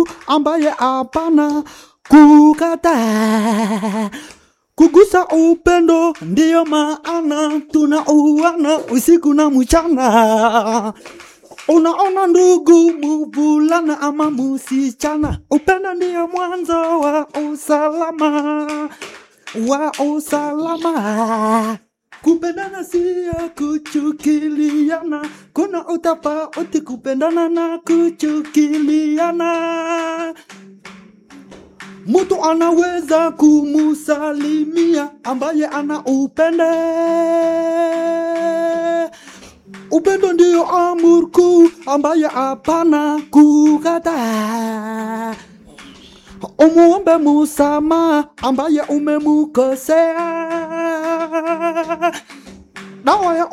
ambaye hapana kukataa. Kugusa upendo ndiyo maana tunauana usiku na mchana. Unaona ndugu, mvulana ama musichana, upendo ndiyo mwanzo wa usalama, wa usalama. Kupendana siyo kuchukiliana, kuna utofauti kupendana na kuchukiliana. Mtu anaweza kumusalimia ambaye ana upende. Upendo ndiyo amri kuu ambaye hapana kukataa. Umuombe musamaha ambaye umemukosea. Dawa ya